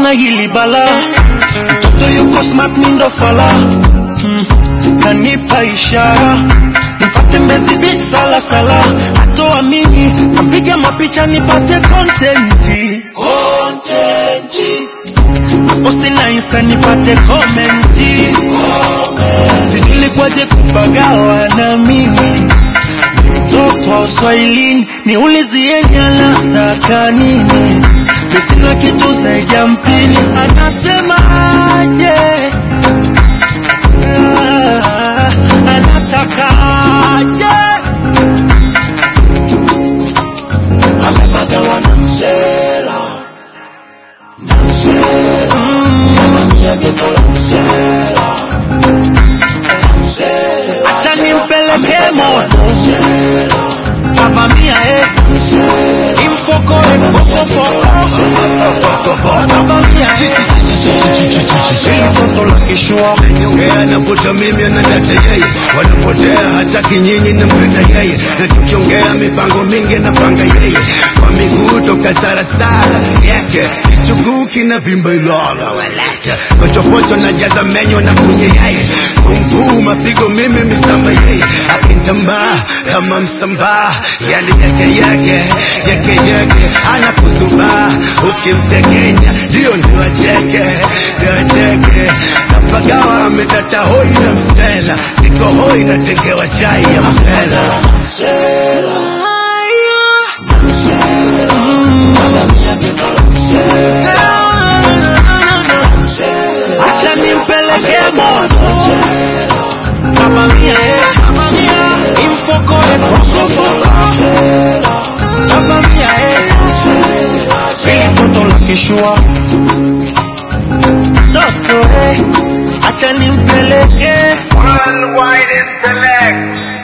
ona hili bala mtoto yuko smart mindo fala mm. kanipa ishara nipate mbezi beach sala sala atoamini napiga mapicha nipate kontenti kontenti posti na insta nipate komenti sijulikwaje kupagawa na mimi mtoto wa uswahilini niulizieni anataka nini misina kitu zaidi ya mpini anasema aje Ah, anataka aje amepagawa na msela na msela mama mia geto la msela la msela acha nimpeleke moto Baba mia eh Infoko eh foko foko Baba mia eh Ili toto la kishua Yeye anavuta mimi anadata yeye, wanapotea hataki nyinyi nampenda yeye, na tukiongea mipango mingi napanga yeye, kwa miguu toka sarasara yake kichuguu kina vimba ilala walete pochopocho na jaza menyo na kunye yeye kumvuu mapigo mimi misamba yeye akintambaa kama msambaa yani yake yake yake yake anakuzubaa ukimtekenya ndio ndio acheke ndio acheke kapagawa ametata hoi na msela siko hoi natengewa chai ya msela Acha nimpeleke moto Baba mia eh Infoko eh foko foko Baba mia eh Ili toto la kishua Toto eh Acha nimpeleke Worldwide intellect.